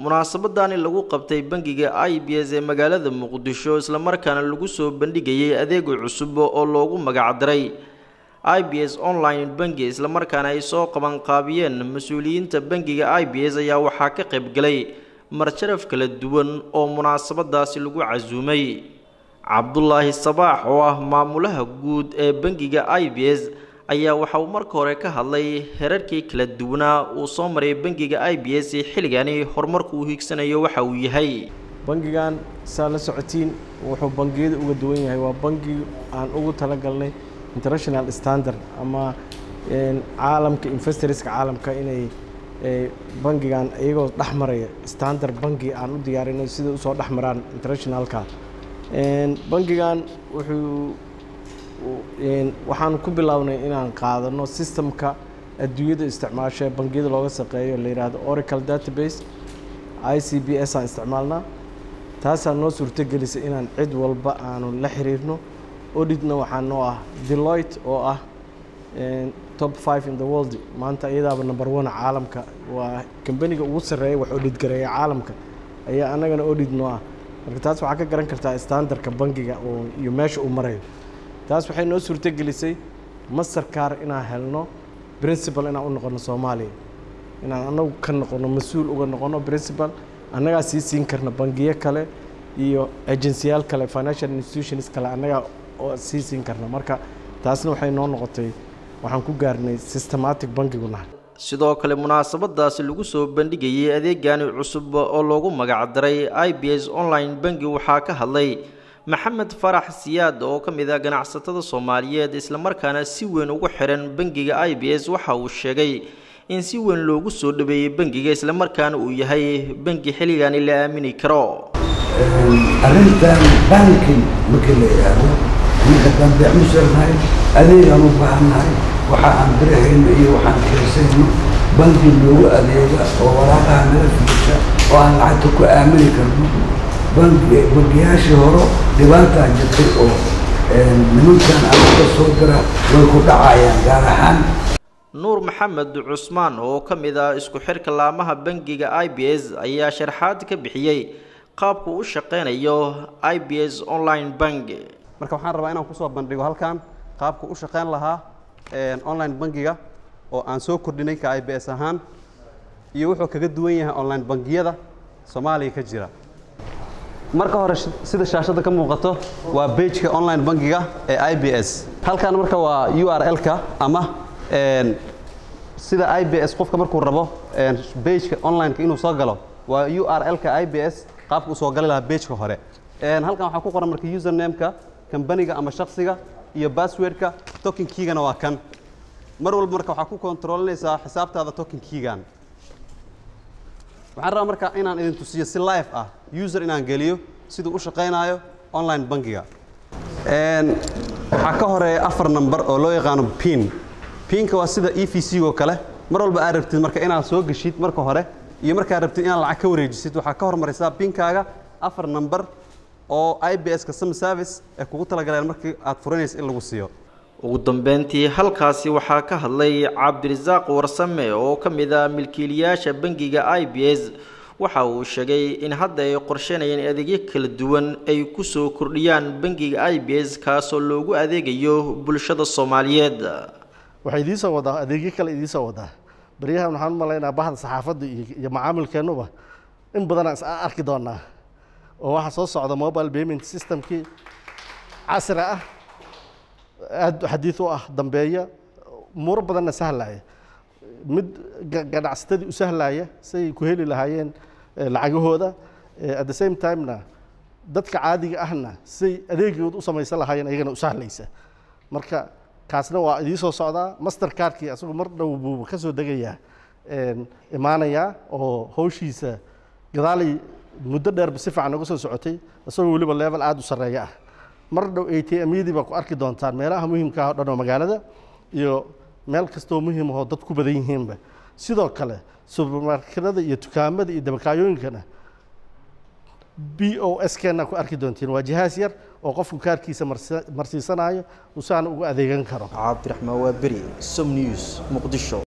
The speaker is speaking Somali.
munaasabadani lagu qabtay bangiga i b s ee magaalada muqdisho islamarkaana lagu soo bandhigayay adeega cusub oo loogu magacdaray i b s online bangi islamarkaana ay soo qabanqaabiyeen mas-uuliyiinta bangiga i b s ayaa waxaa ka qaybgalay marjaraf kala duwan oo munaasabadaasi lagu casuumay cabdulaahi sabaax oo ah maamulaha guud ee bangiga i b s ayaa waxa uu marka hore ka hadlay herarkii kala duwanaa uu soo maray bangiga i b s xilligani horumarku uu hiigsanayo waxa uu yahay bangigan saa la socotiin wuxuu bangiyada uga duwan yahay waa bangi aan ugu talagalnay international standard ama caalamka investorska caalamka inay bangigan iyagoo dhex maraya standard bangi aan u diyaarinay sida usoo dhex maraan internationalka bangigan wuxuu waxaan ku bilownay inaan qaadano systemka adduunyada isticmaasho ee bangiyada looga shaqeeyo la yidhaahdo oracle database i c b s aan isticmaalnaa taasaa noo suurtogelisay inaan cid walba aanu la xiriirno auditna waxaa noo ah deloitte oo ah top five in the world maanta iyadaaba number one caalamka waa kambaniga ugu sarreeya wax audit gareeya caalamka ayaa annagana audit noo ah marka taas waxaa ka garan kartaa standardka bangiga oo iyo meesha uu marayo taas waxay noo suurtogelisay master car inaan helno principal inaan u noqono soomaaliya inaan anagu ka noqono mas-uul uga noqono principal annagaa sii siin karna bangiyo kale iyo agensiyaal kale financial institutions kale annagaa oo sii siin karna marka taasna waxay noo noqotay waxaan ku gaarnay systematic bangigu nahay sidoo kale munaasabadaasi lagu soo bandhigayay adeegani cusub oo loogu magacdaray i b s online bangi waxaa ka hadlay maxamed farax siyaad oo ka mid ah ganacsatada soomaaliyeed islamarkaana si weyn ugu xiran bangiga i b s waxa uu sheegay in si weyn loogu soo dhaweeyey bangiga islamarkaana uu yahay bangi xilligani la aamini karo arrintan banki markii la yidhaahdo ninka dambe musarnahay adeegaan u baahannahay waxa aan dirahayno iyo waxaan keensayno banki noogu adeega oo waraaqaha naga fiisha oo aan lacagta ku aamini karno bangiyaashii horo dhibaataa jirtay oo nimankan aduga soo dira way ku dhacayaan gaar ahaan nuur maxamed cusmaan oo ka mid ah isku xirka laamaha bangiga i b s ayaa sharxaad ka bixiyey qaabku u shaqeynayo i b s online bank marka waxaan rabaa inaan kusoo bandhigo halkan qaabku u shaqeyn lahaa online bangiga oo aan soo kordhinay ka i b s ahaan iyo wuxuu kaga duwan yahay online bangiyada soomaaliya ka jira marka hore sida shaashadda ka muuqato waa bageka online bangiga ee i b s halkan marka waa u r l-ka ama sida i b s qofka markuu rabo bageka online-ka inuu soo galo waa u r l-ka i b s qaabka uu soo gali lahaa bageka hore halkan waxaa ku qoran marka username-ka kambaniga ama shaksiga iyo basswordka token kiigana waa kan mar walba marka waxaa ku kontrolinaysaa xisaabtaada token kiigan waxaan rabaa marka inaan idin tusiyo si live ah user inaan geliyo siduu u shaqaynaayo online bangiga waxaa ka horeeya afar number oo loo yaqaano pin pinka waa sida e v c oo kale mar walba aad rabtid marka inaad soo geshid marka hore iyo markaad rabtid inaad lacag ka wareejisid waxaa ka hormaraysaa pinkaaga afar number oo i b s customer service ee kugu talagaleen markii aad furanaysa in lagu siiyo ugu dambeyntii halkaasi waxaa ka hadlay cabdirasaaq warsame oo ka mid ah milkiilayaasha bangiga i b s waxa uu sheegay in hadda ay qorsheynayeen adeegyo kala duwan ay ku soo kordhiyaan bangiga i b s kaasoo loogu adeegayo bulshada soomaaliyeed waxay idiin soo wadaa adeegyo kale idiin soo wadaa baryahan waxaan u malaynaa bahda saxaafadda iyo macaamilkeennuba in badanaan is arki doonaa oo waxaa soo socda mobile payment systemkii casri ah aada xadiid u ah dambeeya umuuro badanna sahlaya mid ganacsatadii u sahlaya say ku heli lahaayeen lacagahooda at the same timena dadka caadiga ahna say adeegooda u samaysan lahaayeen ayagana u sahlaysa marka kaasna waa idiin soo socdaa master cardkii asagu mar dhow buu ka soo degayaa imaanayaa oo hawshiisa gadaalay muddo dheerba si fiican uga soo socotay isagoo weliba level aada u sarreeya ah mar dhow a t m-yadii baa ku arki doontaan meelaha muhiimka ah o dhan oo magaalada iyo meel kastoo muhiim ahoo dad ku badan yihiinba sidoo kale subermarketada iyo dukaamada iyo dabakaayooyinkana b o s keena ku arki doontiin waa jihaas yar oo qofku kaarkiisa marsiisanayo usaana ugu adeegan karo cabdiraxmaan waa beri som news muqdisho